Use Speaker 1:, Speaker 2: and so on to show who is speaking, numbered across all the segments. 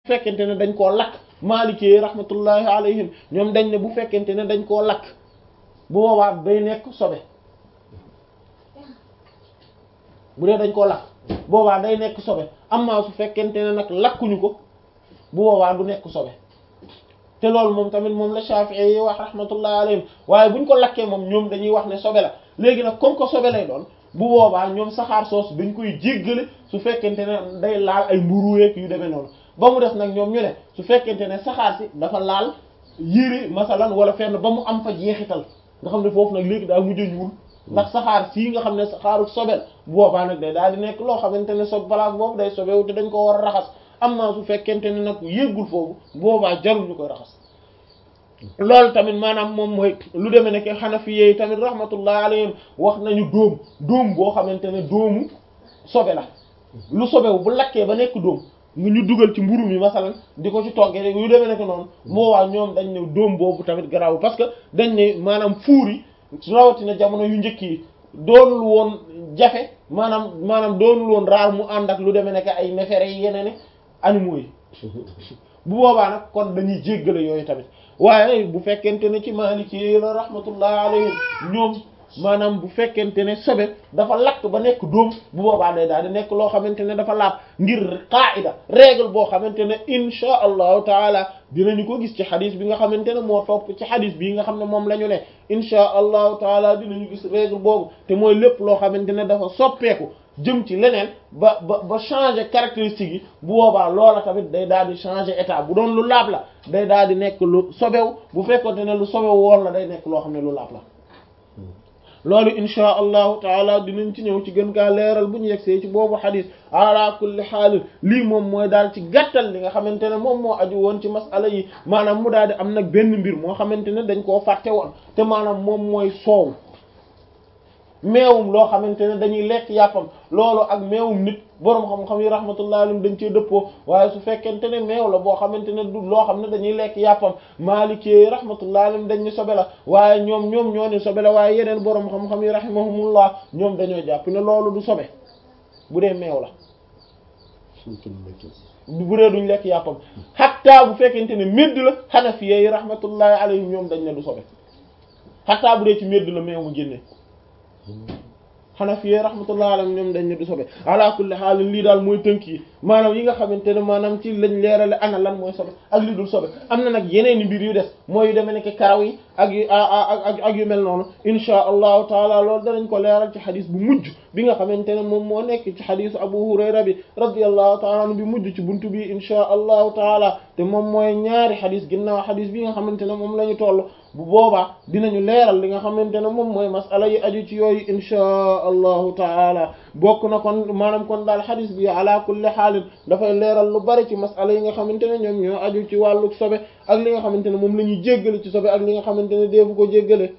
Speaker 1: fekkente ne dañ koo lakk maalikee rahmatullahi alayhim ñoom dañ ne bu fekkente ne dañ koo lakk bu boobaa day nekk sobe bu dee dañ koo lakk boobaa day nekk sobe amma su fekkente ne nag lakkuñu ko bu boobaa du nekk sobe te loolu moom tamit moom la Shafi'i yi wax rahmatullahi alayhim waaye buñ ko lakkee moom ñoom dañuy wax ne sobe la léegi nag comme que sobe lay doon bu boobaa ñoom saxaar soos dañ koy jéggale su fekkente ne day laal ay mburuweek yu demee noonu ba mu des nag ñoom ñu ne su fekkente ne saxaar si dafa laal yére masalan wala fenn ba mu am fa jeexital nga xam ne foofu nag léegi daa mujj a ñuul ndax saxaar sii nga xam ne saxaaru sobel bu boobaa nag day daal di nekk loo xamante ne sob place boobu day sobewu te dañ ko war a raxas am na su fekkente ne nag yéggul foofu boobaa jarul ñu koy raxas loolu tamit maanaam moom mooy lu demee ne ke Hanafi yi tamit rahmatullah alayhim wax nañu dóom dóom boo xamante ne dóomu sobe la lu sobewu bu lakkee ba nekk dóom nga ñu dugal ci mburu mi masalan di ko ci toggee rek yu demee ne ko noonu boobaa ñoom dañ ne dóom boobu tamit garaaw parce que dañ ne maanaam fuur yi rawatina jamono yu njëkk yi doonul woon jafe maanaam maanaam doonul woon raar mu ànd ak lu demee ne ay nefere yi yeneen animaux yi bu boobaa nag kon dañuy jéggale yooyu tamit waaye bu fekkente ne ci Maliki la rahmatullah alayhim ñoom maanaam bu fekkente ne sobe dafa lakk ba nekk dóom bu boobaa day daal di nekk loo xamante ne dafa laab ngir qaida règle boo xamante ne insha allahu taala dinañu ko gis ci xadis bi nga xamante ne moo topp ci xadis bii nga xam ne moom la ñu ne insha allahu taala dinañu gis règle boobu te mooy lépp loo xamante ne dafa soppeeku jëm ci leneen ba ba ba changer caractéristique yi bu boobaa loola tamit day daal di changer état bu doon lu laab la day daal di nekk lu sobew bu fekkonte ne lu sobew woon la day nekk loo xam ne lu laab la loolu insha allahu taala dinañ ci ñëw ci gën kaa leeral bu ñu yegsee ci boobu xadis ala kulli xaal lii moom mooy daal ci gàttal li nga xamante ne moom moo aju woon ci masala yi maanaam mu daal di am nag benn mbir moo xamante ne dañ koo fàtte woon te maanaam moom mooy soow meewum loo xamante ne dañuy lekk yàppam loolu ak meewum nit boroom xam-xam yi rahmatullah alayhim dañ cee dëppoo waaye su fekkente ne meew la boo xamante ne du loo xam ne dañuy lekk yàppam maalikee rahmatullah alayhim dañ ñu sobe la waaye ñoom ñoom ñoo ni sobe la waaye yeneen boroom xam-xam yi rahimahumullah ñoom dañoo jàpp ne loolu du sobe bu dee meew la bu dee duñ lekk yàppam hatta bu fekkente ne médd la hanafiyye yi rahmatullahi alayhim ñoom dañ ne du sobe hatta bu dee ci médd la meew mu génne Hanafi rahmatullahi alayhim ñoom dañ ne du sobe ala kulli haal lii daal mooy tënk yi maanaam yi nga xamante ne maanaam ci lañ leerale ana lan mooy sobe ak li dul sobe am na nag yeneen i mbir yu des mooy yu demee nekk karaw yi ak yu ak ak yu mel noonu insha allahu taala loolu danañ ko leeral ci xadis bu mujj bi nga xamante ne moom moo nekk ci xadisu Abu Hurayra bi radiyallahu taala anhu bi mujj ci buntu bi insha allahu taala te moom mooy ñaari xadis ginnaaw xadis bi nga xamante ne moom la ñu toll bu boobaa dinañu leeral li nga xamante ne moom mooy masala yi aju ci yooyu insha allahu taala bokk na kon maanaam kon daal xadis bi ala kulli xaalin dafay leeral lu bari ci masala yi nga xamante ne ñoom ñoo aju ci wàllu sobe ak li nga xamante ne moom la ñuy jéggale ci sobe ak li nga xamante ne deefu ko jéggale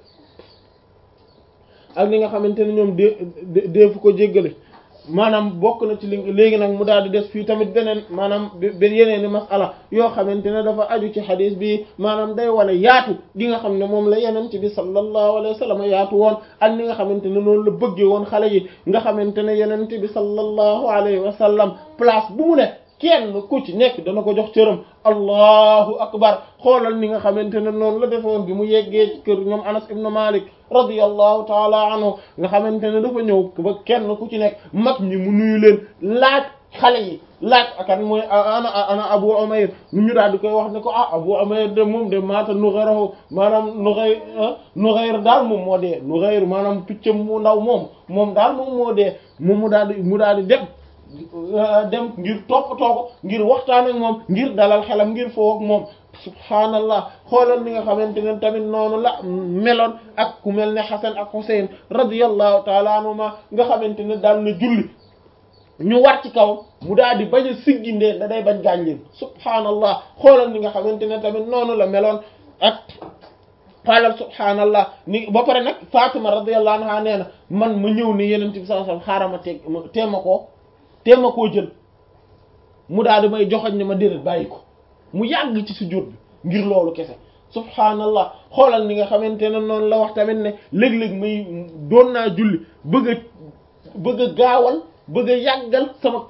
Speaker 1: ak li nga xamante ne ñoom dee deefu ko jéggale maanaam bokk na ci li léegi nag mu daal di des fii tamit beneen maanaam benn yeneen i masala yoo xamante ne dafa aju ci xadis bi maanaam day wane yaatu gi nga xam ne moom la yeneen ci bi sallallahu alayhi wa sallam yaatu woon ak ni nga xamante ne noonu la bëggee woon xale yi nga xamante ne yeneen bi sallallahu alayhi wa sallam place bu mu ne kenn ku ci nekk dana ko jox cëram allahu akbar xoolal ni nga xamante ne noonu la defoon bi mu yeggee ci kër ñoom anas ibnu malik radiyallahu taala anhu nga xamante ne dafa ñëw ba kenn ku ci nekk mag ñi mu nuyu leen laaj xale yi laaj akan mooy ana ana abu umayr ñu daal di koy wax ne ko ah abu umayr de moom de maata nughayrahu maanaam nughayr nughayr daal moom moo dee nughayr maanaam piccam mu ndaw moom moom daal moom moo dee moom mu daal di mu daal di dem dem ngir toppatoo ko ngir waxtaan ak moom ngir dalal xelam ngir foo ak moom subhaanallah xoolal li nga xamante ne tamit noonu la meloon ak ku mel ne Hasan ak Husayn radiyallahu taala anhuma nga xamante ne daal na julli ñu war ci kaw mu daal di bañ a siggindee da day bañ gaañ leen subhaanallah xoolal li nga xamante ne tamit noonu la meloon ak xoolal subhaanallah ni ba pare nag Fatima radiyallahu anha nee na man ma ñëw ne Yonent bi sallallahu alayhi wasallam xaaral ma teg teema koo teema koo jël mu daal di may joxoñ ne ma déedéet bàyyi ko mu yàgg ci sujjóot bi ngir loolu kese subhaanallah xoolal ni nga xamante ne noonu la wax tamit ne léeg-léeg may doon naa julli bëgg a bëgg a gaawal bëgg a yàggal sama tari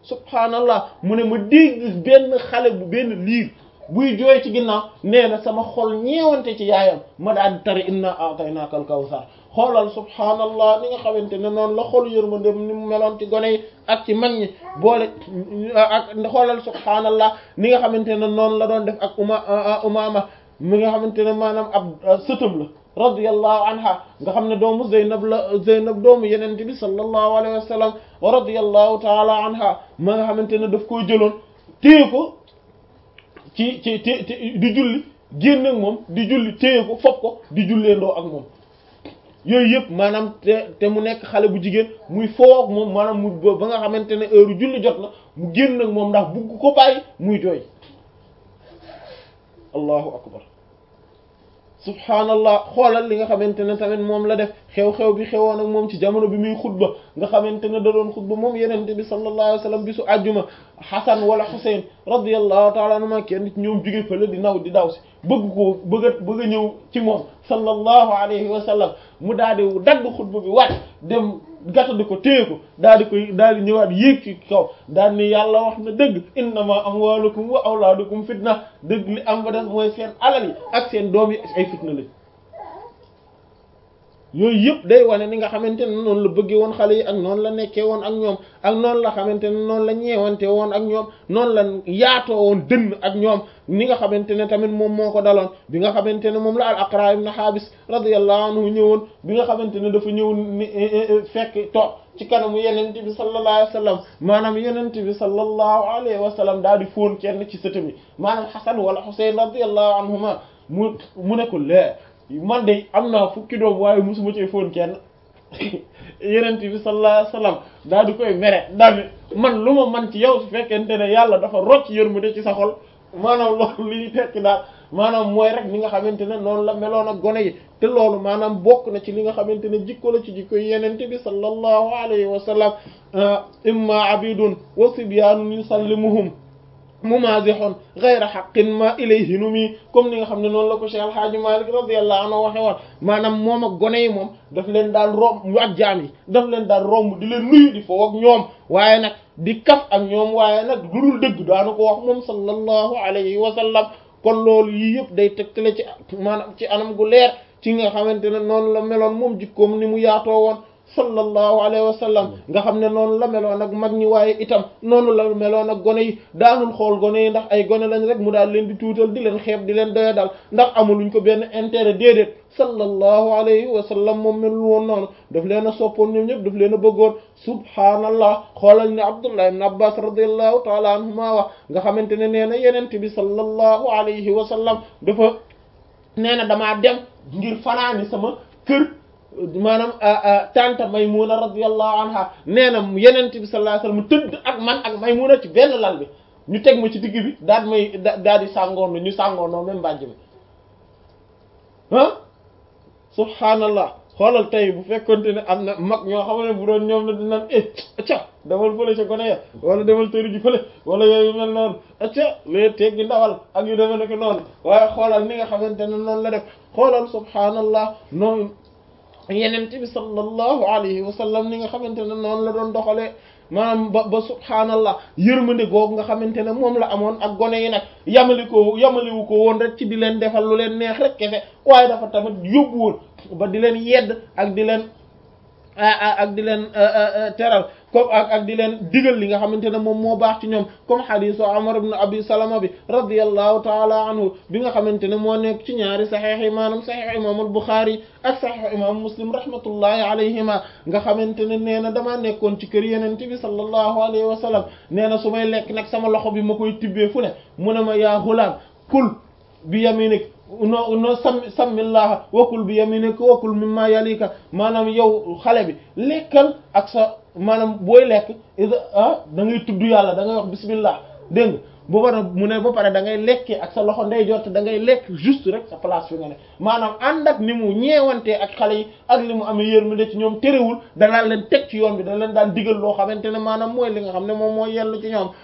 Speaker 1: subhaanallah mu ne ma dégg benn xale bu benn liir buy jooy ci ginnaaw nee na sama xol ñeewante ci yaayam ma daal di tari inna a'taynaka al-kawsar xoolal subhaanallah ni nga xamante ne noonu la xol yërmande ni mu meloon ci gone yi ak ci mag ñi boole ak xoolal subhaanallah ni nga xamante ne noonu la doon def ak uma umaama mi nga xamante ne maanaam ab sëtam la radiyallahu anha nga xam ne doomu Zeynab la Zeynab doomu yenente bi sallallahu alayhi wa sallam wa radiyallahu taala anha ma nga xamante ne daf koo jëloon téye ko ci ci ci di julli génn ak moom di julli téye ko fopp ko di julleendoo ak moom yooyu yëpp maanaam te te mu nekk xale bu jigéen muy foog moom maanaam mu ba nga xamante ne heure julli jot na mu génn ak moom ndax bugg ko bàyyi muy jooy allahu akbar subhaanallah xoolal li nga xamante ne tamit moom la def xew-xew bi xewoon ak moom ci jamono bi muy xutba nga xamante ne da doon xutba moom yenente bi sallallahu alayhi wa sallam bisu àjjuma Hasan wala Husayn radiyallahu taala anhuma kenn ci ñoom jóge fële di naw di daw si bëgg ko bëgg a bëgg a ñëw ci moom sallallahu alayhi wa sallam mu daal di dagg xutba bi wàcc dem gàttandi ko téye ko daal di koy daal di ñëwaat yéeg ci kaw daal ni yàlla wax na dëgg innama amwalukum wa awlaadukum fitna dëgg li am ba def mooy seen alal yi ak seen doom yi ay fitna lañ yooyu yëpp day wane ni nga xamante ne noonu la bëggee woon xale yi ak noonu la nekkee woon ak ñoom ak noonu la xamante ne noonu la ñeewante woon ak ñoom noonu la yaatoo woon dënn ak ñoom ni nga xamante ne tamit moom moo ko daloon bi nga xamante ne moom la al aqra ibn habis radiyallahu anhu ñëwoon bi nga xamante ne dafa ñëw ni fekk toog ci kanamu yenente bi sallallahu alayhi wa sallam maanaam yenente bi sallallahu alayhi wa sallam daal di fóon kenn ci sëtam yi maanaam xasan wala xusayn radiyallahu anhuma mu mu ne ko lee man de am naa fukki doom waaye musuma ci fóon kenn yenent bi sallallahu alayhi wasallam daal di koy mere daal man lu ma man ci yow su fekkente ne yàlla dafa rocc yërmande ci sa xol maanaam loolu li ñu tekki daal maanaam mooy rek li nga xamante ne noonu la meloon ak gone yi te loolu maanaam bokk na ci li nga xamante ne jikko la ci jikko yi yenent bi sallallahu alayhi wa sallam imma abidun wa sibyanun yusallimuhum mumazihun ghayra haqqin ma ilayhi numi comme ni nga xam ne noonu la ko Cheikh Alhaaji Malik radiyallahu anhu waxe woon maanaam moom ak gone yi moom daf leen daan romb ak jaam yi daf leen daan romb di leen nuyu di foo ak ñoom waaye nag di kaf ak ñoom waaye nag lu dul dëgg daanu ko wax moom sallallahu alayhi wa sallam kon loolu yii yëpp day tegtale ci maanaam ci anam gu leer ci nga xamante ne noonu la meloon moom jikkoom ni mu yaatoo woon sallallahu alayhi wa sallam nga xam ne noonu la meloon ak mag ñi waaye itam noonu la meloon ak gone yi daanul xool gone yi ndax ay gone lañ rek mu daal leen di tuutal di leen xeeb di leen doya dal ndax amuluñ ko benn intérêt déedéet sallallahu alayhi wa sallam moom melul woon noonu daf leen a soppoon ñoom ñëpp daf leen a bëggoon subhaanallah xoolal ne Abdullah ibn Abbas radiyallahu taala anhuma wax nga xamante ne nee na yenent bi sallallahu alayhi wa sallam dafa nee na damaa dem ngir fanaani sama kër maanaam tanta Maymuna radiyallahu anha nee na yenent bi sallallahu alayhi wasallam tëdd ak man ak Maymuna ci benn lal bi ñu teg ma ci digg bi daal may daal di sàngoon ñu sàngoonoo même mbàjj mi ah subhaanallah xoolal tey bu fekkonte ne am na mag ñoo xam ne bu doon ñoom ne dinañ eh acca demal fële ca gone ya wala demal tëri ji fële wala yooyu mel noonu acca lee teggi ndawal ak yu demee nekk noonu waaye xoolal ni nga xamante ne noonu la def xoolal subhaanallah noonu yenent bi sallallahu alayhi wa sallam ni nga xamante ne noonu la doon doxalee maanaam ba ba subhaanallah yërmande googu nga xamante ne moom la amoon ak gone yi nag yamali ko yamaliwu ko woon rek ci di leen defal lu leen neex rek kese waaye dafa tamit yóbbu woon ba di leen yedd ak di leen ak di leen teral comme ak ak di leen digal li nga xamante ne moom moo baax ci ñoom comme xadiisu Umar ibn Abi Salama bi radiyallahu taala anhu bi nga xamante ne moo nekk ci ñaari saxiix yi maanaam saxiix imam al-Bukhari ak saxiix imam Muslim rahmatullahi alayhima nga xamante ne nee na damaa nekkoon ci kër Yonent bi sallallahu alayhi wa sallam nee na su may lekk nag sama loxo bi ma koy tibbee fu ne mu ne ma yaa xulaam kul bi yaminik no no sammi sammillaha wakul bi yaminika wakul mimma yalika maanaam yow xale bi lekkal ak sa maanaam booy lekk ah da ngay tudd yàlla da ngay wax bismillah dégg nga bu ba mu ne ba pare da ngay lekkee ak sa loxo ndeyjoor te da ngay lekk juste rek sa place fi nga ne maanaam ànd ak ni mu ñeewantee ak xale yi ak li mu amee yërmande ci ñoom terewul danaa leen teg ci yoon bi dana leen daan digal loo xamante ne maanaam mooy li nga xam ne moom moo yellu ci ñoom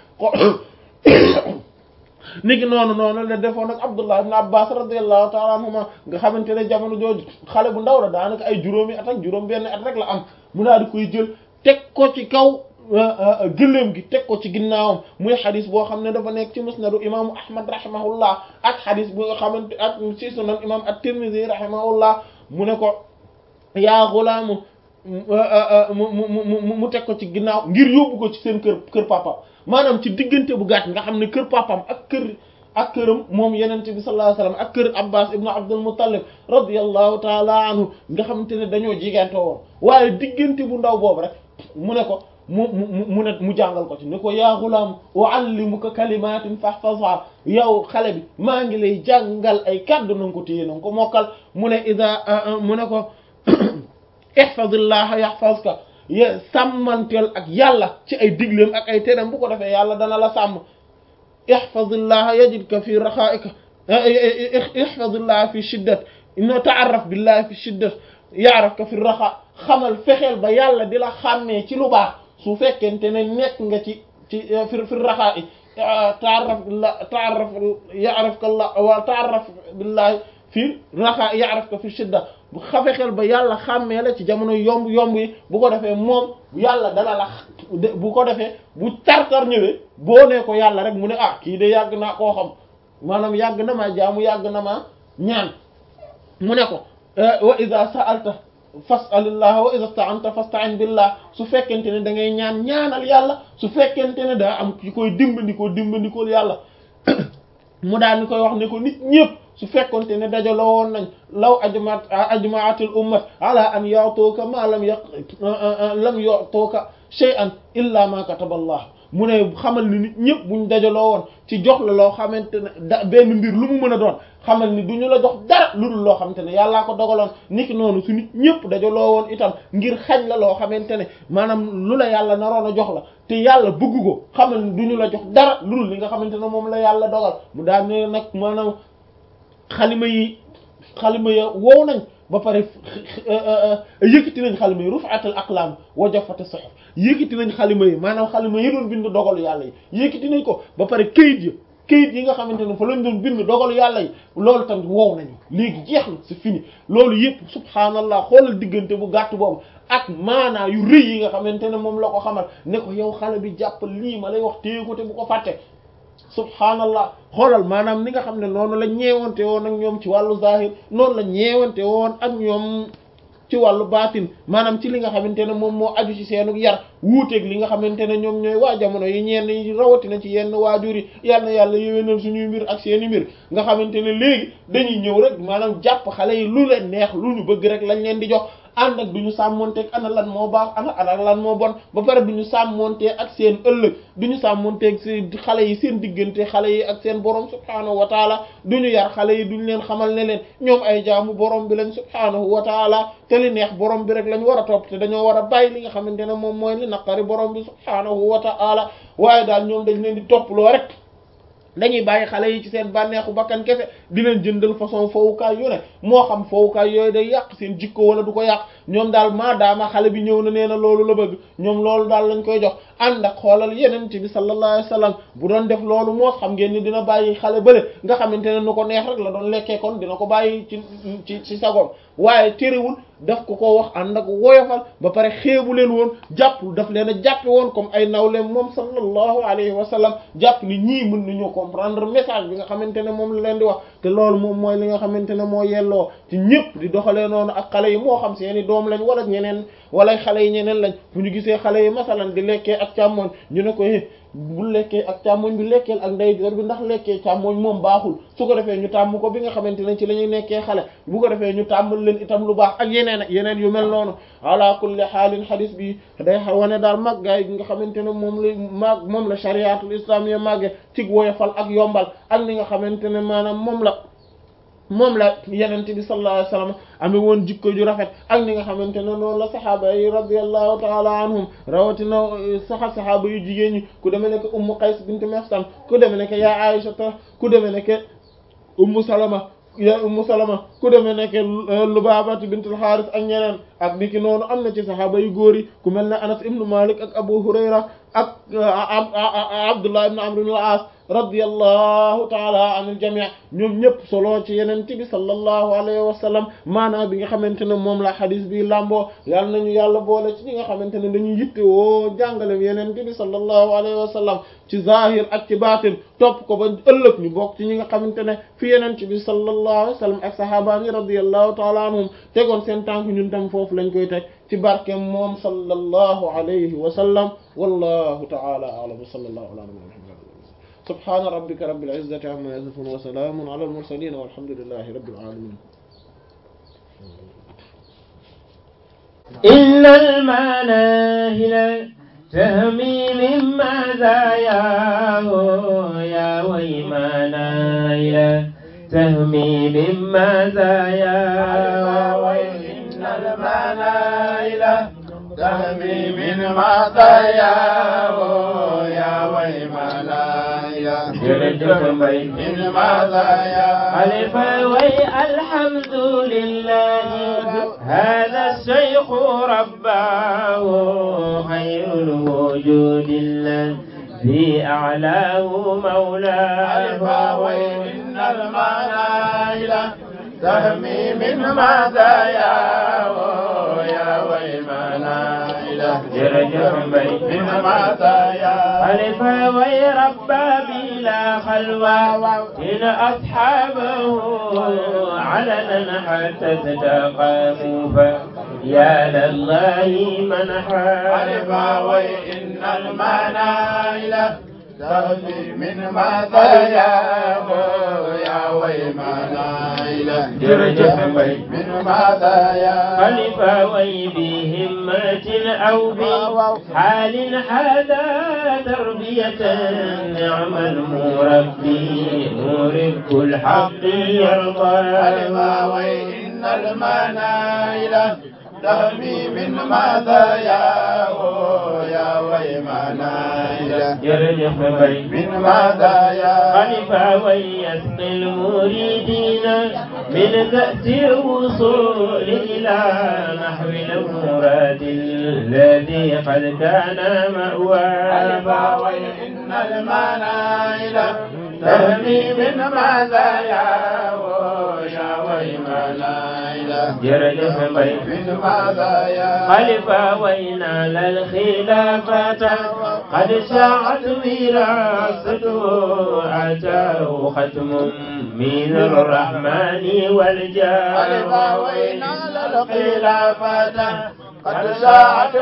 Speaker 1: niki noonu noonu la defoon ak Abdullah ibn Abbas radiyallahu ta'ala anhuma nga xamante ne jamono jooju xale bu ndaw la daanaka ay juróomi at ak juróom benn at rek la am mu daal di koy jël teg ko ci kaw gëléem gi teg ko ci ginnaawam muy xadis boo xam ne dafa nekk ci musnadu imaamu ahmad rahimahullah ak xadis bu nga xamante ak ci sunan imam at-tirmidhi rahimahullah mu ne ko yaa xulaamu mu mu mu teg ko ci ginnaaw ngir yóbbu ko ci seen kër kër papam maanaam ci diggante bu gàtt nga xam ne kër papam ak kër ak këram moom yenente bi sallallahu alayhi wasallam ak kër abbas ibnu abdul muttalib radiyallahu taala anhu nga xamante ne dañoo jigante woon waaye diggante bu ndaw boobu rek mu ne ko mu mu mu ne mu jàngal ko ci ne ko yaa gulaam uallimuka kalimatin fahfazha yow xale bi maa ngi lay jàngal ay kàddu na nga ko téye na nga ko mokkal mu ne ida mu ne ko ihfazillaha yahfazka ye sàmmanteel ak yàlla ci ay digleem ak ay teram bu ko defee yàlla dana la sàmm ihfazillaha yajidka fi raxaika ihfazillaha fi shiddat inna ta'arraf billahi fi shiddat ya'rafka fi raxa xamal fexeel ba yàlla di la xàmmee ci lu baax su fekkente ne nekk nga ci ci fi fi raxaa i ta'arraf billah ta'arraf ya'rafka allah wa ta'arraf billahi fi raxaa ya'rafka fi shidda bu xafexeel ba yàlla xàmmee la ci jamono yomb yomb yi bu ko defee moom yàlla dana la bu ko defee bu tar-tar ñëwee boo nee ko yàlla rek mu ne ah kii de yàgg naa koo xam maanaam yàgg na maa jaamu yàgg na maa ñaan mu ne ko wa iza sa'alta fas'alillah wa iza sta'anta fasta'in billah su fekkente ne da ngay ñaan ñaanal yàlla su fekkente ne daa am ki koy dimbandikoo dimbandikool yàlla mu daal ni koy wax ne ko nit ñëpp su fekkonte ne dajaloo woon nañ law ajmaat ajmaatil ummat ala an yu'tuka ma lam yaq lam yu'tuka shay'an illa ma kataba Allah mu ne xamal ni nit ñëpp buñ dajaloo woon ci jox la loo xamante ne da benn mbir lu mu mën a doon xamal ni du ñu la jox dara lu dul loo xamante ne yàllaa ko dogaloon niki noonu su nit ñëpp dajaloo woon itam ngir xañ la loo xamante ne maanaam lu la yàlla naroon a jox la te yàlla bëgg ko xamal ni du ñu la jox dara lu dul li nga xamante ne moom la yàlla dogal mu daal ne nag maanaam xalima yi xalima ya wow nañ ba pare yëkkati nañ xalima yi rufatal aqlam wa jaffata suhuf yëkkati nañ xalima yi maanaam xalima yi doon bind dogalu yàlla yi yëkkati nañ ko ba pare këyit yi këyit yi nga xamante ne fa lañ doon bind dogalu yàlla yi loolu tamit wow nañu léegi jeex na c'est fini loolu yëpp subhaanallah xoolal diggante bu gàtt boobu ak maanaa yu rëy yi nga xamante ne moom la ko xamal ne ko yow xale bi jàppal lii ma lay wax téye ko te bu ko fàtte subhaanallah xoolal maanaam ni nga xam ne noonu la ñeewante woon ak ñoom ci wàllu zahir noonu la ñeewante woon ak ñoom ci wàllu baatin maanaam ci li nga xamante ne moom moo aju ci seenu yar wuuteeg li nga xamante ne ñoom ñooy waa jamono yi ñenn yi rawatina ci yenn waajur yi yal na yàlla yéwénal suñuy mbir ak seeni mbir nga xamante ne léegi dañuy ñëw rek maanaam jàpp xale yi lu leen neex lu ñu bëgg rek lañ leen di jox ànd ak du ñu sàmmonteeg ana lan moo baax ana ana lan moo bon ba pare du ñu sàmmonteeg ak seen ëllëg du ñu sàmmonteeg seen xale yi seen diggante xale yi ak seen borom subhaanahu wa taala du ñu yar xale yi duñ leen xamal ne leen ñoom ay jaamu borom bi lañ subhaanahu wa taala te li neex borom bi rek lañ war a topp te dañoo war a bàyyi li nga xamante ne moom mooy li naqari borom bi subhaanahu wa taala waaye daal ñoom dañ leen di topploo rek. dañuy bàyyi xale yi ci seen bànneexu bakkan kese di leen jëndal façon fowukaay yu ne moo xam fowukaay yooyu day yàq seen jikko wala du ko yàq ñoom daal maadaama xale bi ñëw na nee na loolu la bëgg ñoom loolu daal lañ koy jox ànd ak xoolal yeneen bi sallallahu alayhi wasallam bu doon def loolu moo xam ngeen ni dina bàyyi xale bële nga xamante ne nu ko neex rek la doon lekkee kon dina ko bàyyi ci ci ci sagoom waaye terewul daf ko ko wax ànd ak woyofal ba pare xeebu leen woon jàpp daf leen a jàppe woon comme ay nawleem moom sallallahu alayhi wa sallam jàpp ni ñii mën nañoo comprendre message bi nga xamante ne moom la leen di wax te loolu moom mooy li nga xamante ne moo yelloo ci ñëpp di doxalee noonu ak xale yi moo xam seeni doom lañ wala ñeneen wala xale yi ñeneen lañ fu ñu gisee xale yi masalan di lekkee ak càmmoñ ñu ne ko bu lekkee ak càmmoñ bi lekkeel ak ndeyjoor bi ndax lekkee càmmoñ moom baaxul su ko defee ñu tàmm ko bi nga xamante ne ci la ñuy nekkee xale bu ko defee ñu tàmmal leen itam lu baax ak yeneen ak yeneen yu mel noonu ala kulli xaalin xadis bi day wane daal màggaay gi nga xamante ne moom la mag moom la chariatul islamiyya màgge ci woyofal ak yombal ak li nga xamante ne maanaam moom la moom la yenente bi sallallahu alayhi wasallam amee woon jikko ju rafet ak ni nga xamante ne noonu la saxaaba yi radiyallahu taala anhum rawatina saxa saxaaba yu jigéen ñi ku demee nekk ummu qays bint mihsan ku demee nekk yaa aisha ku demee nekk ummu salama ya ummu salama ku demee nekk lubaabatu bintul xaaris ak ñeneen ak niki noonu am na ci saxaaba yu góor yi ku mel ne anas ibnu malik ak abu hurayra ak abdullah ibn amr ibn al-as radiyallahu taala anil jami' ñoom ñëpp solo ci yeneen bi sallallahu alayhi wa sallam maanaam bi nga xamante ne moom la xadis bi lamboo yàlla nañu yàlla boole ci ñi nga xamante ne dañuy yitte woo jàngale yeneen bi sallallahu alayhi wa sallam ci zahir ak ci baatin topp ko ba ëllëg ñu bokk ci ñi nga xamante ne fi yeneen bi sallallahu alayhi wa sallam ak sahabaami radiyallahu taala anhum tegoon seen tànk ñun tam foofu lañ koy teg ci barke moom sallallahu alayhi wa sallam wallahu ta'ala a'lam wa sallallahu ala nabiyyina muhammad subhana rabbika rabbil izzati amma yasifun wa salamun ala al mursalin walhamdulillahi rabbil alamin
Speaker 2: إلا المناهل تهمي من مزاياه يا ويمناهل تهمي من مزاياه
Speaker 3: وإن المنايل تهمي من مزاياه يا ويمنايل من مزاياه
Speaker 2: ألف وي الحمد لله هذا الشيخ رباه خير الوجود الذي أعلاه
Speaker 3: ألف
Speaker 2: مولاه
Speaker 3: وإن المنايل تهمي من مزاياه يا ويمنايل من مزاياه
Speaker 2: ألف وي ربى بلا خلوة إن أصحابه علنا حتى تتقاموا فيا لله من
Speaker 3: ألف
Speaker 2: حال
Speaker 3: وإن المنايل تهمي من مزاياه يا ويمنايل من مزاياه
Speaker 2: خلف وي بهمة أو بحال حدا تربية نعم المربي مرب الحق يرضى
Speaker 3: ألف وإن المنايل تهمي من مزاياه يا ويمنايل
Speaker 2: يرجف بين
Speaker 3: من مزاياه
Speaker 2: خلف ويسقي المريدين من كأس الوصول إلى نحو المراد الذي قد كان
Speaker 3: ألف
Speaker 2: مأواه
Speaker 3: وإن المنايل تهمي من مزاياه يا ويمنايل
Speaker 2: يرجف بين
Speaker 3: من مزاياه
Speaker 2: خلف وينال الخلافة قد شاعت وراثته أتاه ختم من الرحمن
Speaker 3: ألف
Speaker 2: والجاه
Speaker 3: وينال الخلافة قد ساعت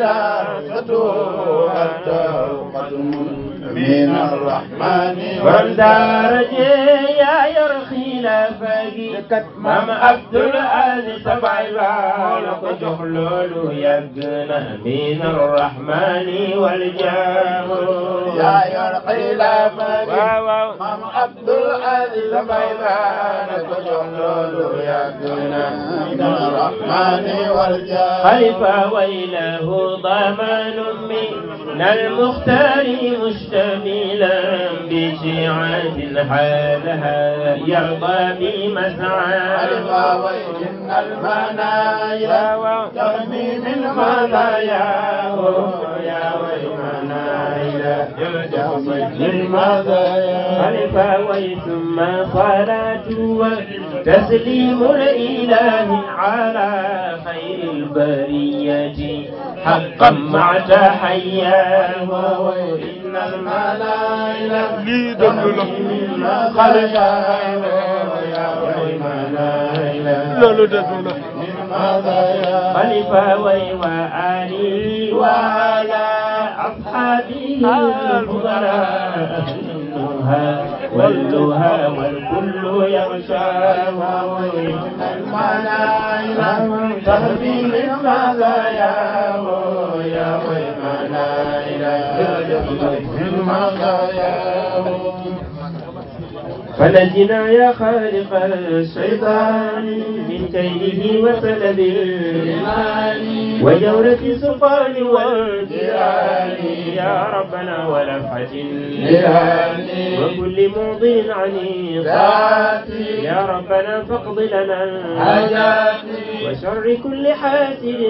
Speaker 3: وراثته حتى ختم من الرحمن
Speaker 2: borom daara jee yaa yor xilaafa gi maam Abdul Aziz sa baay baa la ko jox loolu yàgg na min arrahmani wal jaahu
Speaker 3: يا يا خلافة
Speaker 2: waaw waaw
Speaker 3: مام عبد العزيز بيبان كجلول يا دنا من الرحمن والجاه
Speaker 2: خلف ويله ضمان من المختار مشتملا بشيعة حالها يرضى بمسعى
Speaker 3: ألف وإن المنايا تهمي من مزاياه يا ويمنايا للمزايا
Speaker 2: خلف وثم صلاة وتسليم الإله على خير البرية حقا مع تحياه
Speaker 3: وإن الملائكة تهمي من مزاياه يا ويمنايا من مزاياه
Speaker 2: خلف وآله وعلى أصحابه الفضلاء النهى واللهى والكل يغشاها
Speaker 3: وإن الملائكة تهمي من مزاياه يا ويمنايا من مزاياه
Speaker 2: فنجنا يا خالق الشيطان من كيده وسلبه وجورة السلطان والجيران يا ربنا ولفحة وكل موضع عنيق يا ربنا فاقض لنا وشر كل حاسد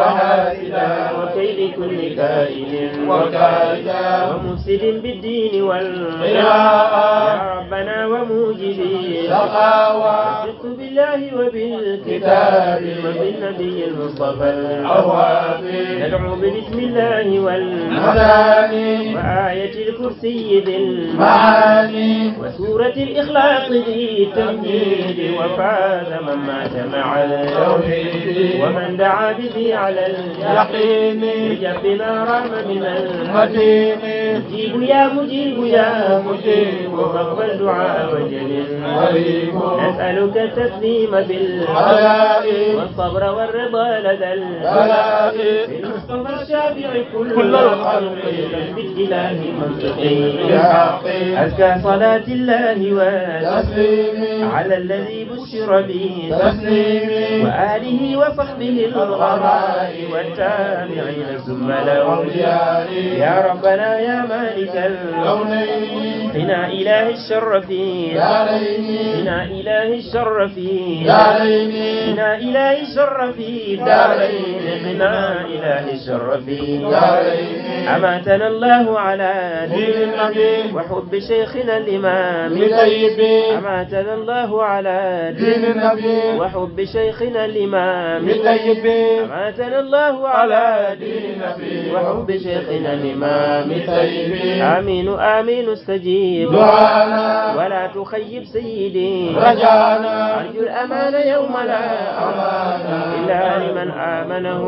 Speaker 3: وحاسدا
Speaker 2: وكيد كل كائن
Speaker 3: وكائدا
Speaker 2: ومفسد بالدين والقراءة
Speaker 3: قراءة
Speaker 2: يا ربنا وموجبي
Speaker 3: سخاوة
Speaker 2: وثق بالله وبالكتاب
Speaker 3: كتاب
Speaker 2: وبالنبي المصطفى
Speaker 3: أواب
Speaker 2: ندعو بسم الله والملائكة
Speaker 3: مثاني
Speaker 2: وآية الكرسي ذي المعاني
Speaker 3: معاني
Speaker 2: وسورة الإخلاص ذي التمهيد وفاز من مات مع
Speaker 3: توحيدي
Speaker 2: ومن دعا به على اليقين
Speaker 3: يقيني
Speaker 2: يجب ما رام من المدين
Speaker 3: مديني
Speaker 2: مجيب يا مجيب يا
Speaker 3: مجيب
Speaker 2: فاقبل دعاء وجل
Speaker 3: قريب
Speaker 2: نسألك التسليم بالحق
Speaker 3: علائي
Speaker 2: والصبر والرضا لدى
Speaker 3: بلائي
Speaker 2: المصطفى الشافع كل
Speaker 3: كل الخلق
Speaker 2: بالإله منطقي
Speaker 3: بحقي
Speaker 2: أزكى صلاة الله وسلامه
Speaker 3: تسليمي
Speaker 2: على الذي بشر به
Speaker 3: تسليمي
Speaker 2: وآله وصحبه الغراء والتابعين ثم الأولياء يا ربنا يا مالك الملك
Speaker 3: كونيني
Speaker 2: قنا إله الشر في
Speaker 3: داريني
Speaker 2: قنا إله الشر في
Speaker 3: داريني
Speaker 2: قنا إله الشر في دارين قنا إله الشر في
Speaker 3: دارين
Speaker 2: أماتنا الله على
Speaker 3: دين
Speaker 2: دين
Speaker 3: النبي
Speaker 2: وحب شيخنا الإمام
Speaker 3: بطيبي
Speaker 2: أماتنا الله على
Speaker 3: دين النبي
Speaker 2: وحب شيخنا الإمام
Speaker 3: بطيبي
Speaker 2: أماتنا الله على
Speaker 3: دين
Speaker 2: دين
Speaker 3: النبي
Speaker 2: وحب شيخنا الإمام
Speaker 3: بطيبي
Speaker 2: آمين آمين استجيب
Speaker 3: دعانا
Speaker 2: ولا تخيب سيدي
Speaker 3: رجانا
Speaker 2: أرجو الأمان يوم لا أمان إلا لمن آمنه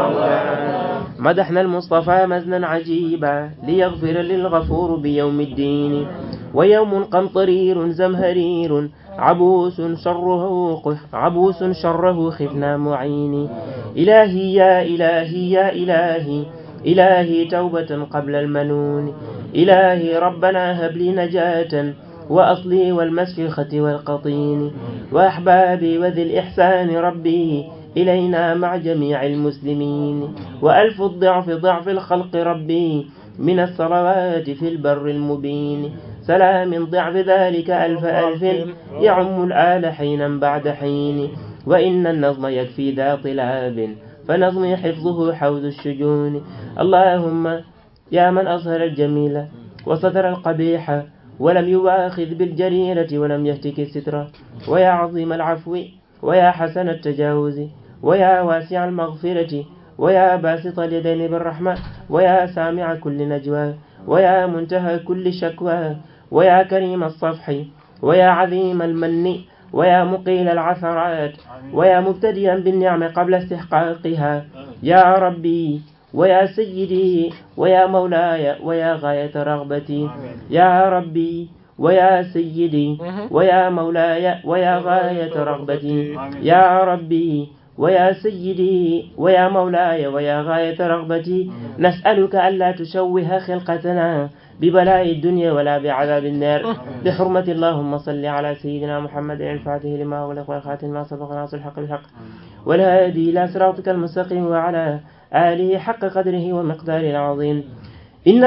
Speaker 2: مولانا مدحنا المصطفى مزنا عجيبا ليغفر للغفور بيوم الدين ويوم قمطرير زمهرير عبوس شره قف عبوس شره خفنا معين إلهي يا إلهي يا إلهي إلهي توبة قبل المنون إلهي ربنا هب لي نجاة وأصلي والمسفخة والقطين وأحبابي وذي الإحسان ربي إلينا مع جميع المسلمين وألف الضعف ضعف الخلق ربي من الصلوات في البر المبين سلام ضعف ذلك ألف ألف يعم الآل حينا بعد حين وإن النظم يكفي ذا طلاب فنظمي حفظه حوز الشجون اللهم يا من أظهر الجميل وستر القبيح ولم يواخذ بالجريرة ولم يهتك الستر ويا عظيم العفو ويا حسن التجاوز ويا واسع المغفرة ويا باسط اليدين بالرحمة ويا سامع كل نجوى ويا منتهى كل شكوى ويا كريم الصفح ويا عظيم المن ويا مقيل العثرات ويا مبتدئا بالنعم قبل استحقاقها يا ربي ويا سيدي ويا مولاي ويا غاية رغبتي يا ربي ويا سيدي ويا مولاي ويا غاية رغبتي يا ربي ويا سيدي ويا مولاي ويا غاية رغبتي نسألك ألا تشوه خلقتنا ببلاء الدنيا ولا بعذاب النار بحرمة اللهم صل على سيدنا محمد الفاتح لما أغلق والخاتم ما سبق ناصر الحق بالحق والهادي إلى صراطك المستقيم وعلى آله حق قدره ومقداره العظيم إن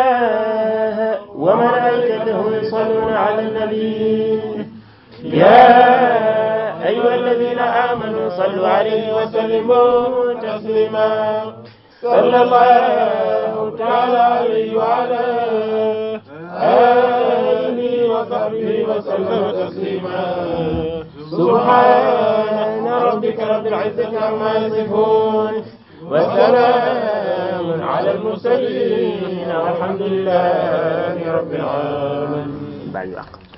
Speaker 2: الله وملائكته يصلون على النبي يا أيها الذين آمنوا صلوا عليه وسلموا تسليما صلى الله تعالى عليه وعلى آله وصحبه وسلم تسليما سبحان ربك رب العزة عما يصفون وسلام على المرسلين والحمد لله رب العالمين بعد الوقت